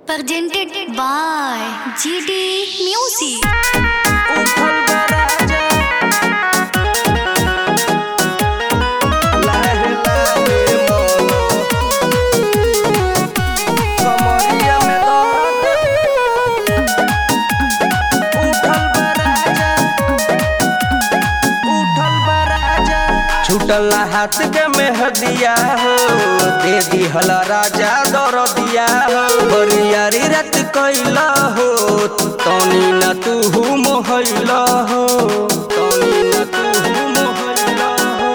presented by GD Music. उठल बा राजा लाहे लाहे मोलो कमरिया में दर्द उठल बा राजा उठल बा राजा छूटल हाथ के मेहदिया हो दे दिहल राजा दर दिया हो बरियारी रात कैला हो तनी न तू मोहैला हो तनी न तू मोहैला हो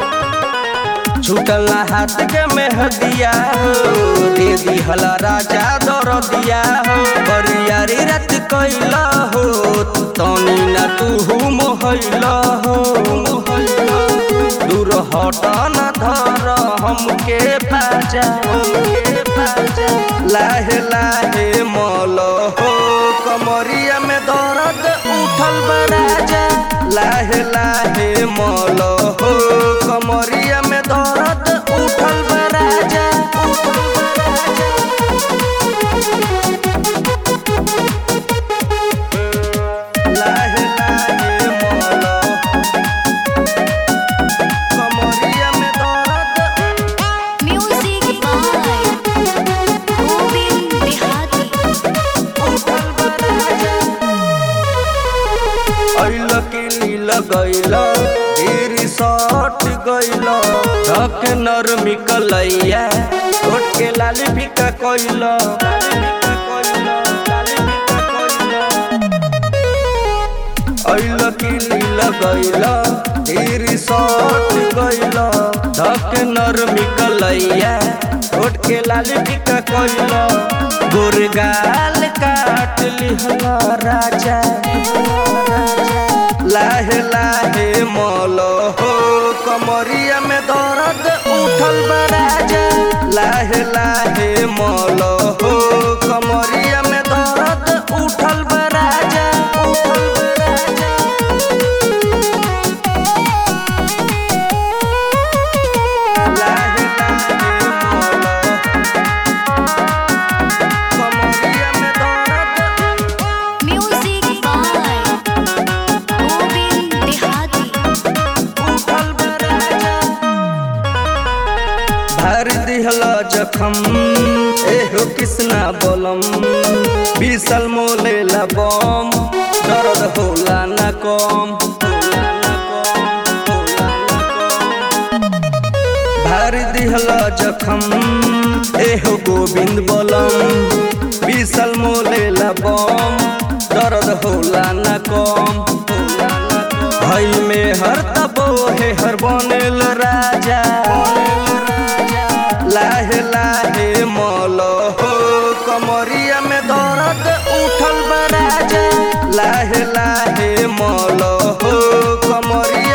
छूटल हाथ के मेहदिया हो दे दिहल राजा दर दिया हो बरियारी रात कैला हो तनी न तू मोहैला हो मोहैला दूर हट न धर हमके पाजा हमके पाजा लाहे लाहे मल हो कमरिया में दर्द उठल बा राजा लाहे लाहे मल हो कमरिया में दर्द उठल बा राजा उठल बा राजा लाहे लाहे मल कमरिया में दर्द Music by Govind Dehati. ऐल किली लगैल तेरी सट गैल धक नरमी कलैया छोट के लाली फिका कैल ऐल किली लगैल तेरी सट गैल धक नरमी कलैया छोट के लाली फिका कैल गुरगाल काट लिहल राजा लाहे लाहे मल हो कमरिया में दर्द उठल बा राजा लाहे लाहे मल हो कमरिया में दर्द उठल बा राजा उठल बा राजा लाहे लाहे मल कमरिया में दर्द Music by Govind Dehati. उठल बा राजा भर दिहल जखम एहो किसना बोलम बीसल मोले बम दर्द होला न कम होला न कम, होला न कम। भर दिहल जखम एहो गोविंद बोलम बीसल मोले बम दर्द होला न कम होला न कम। भइल में हर तबो हे हर बनेल राजा लाहे लाहे मल हो कमरिया में दर्द उठल बा राजा लाहे लाहे मल हो कमरिया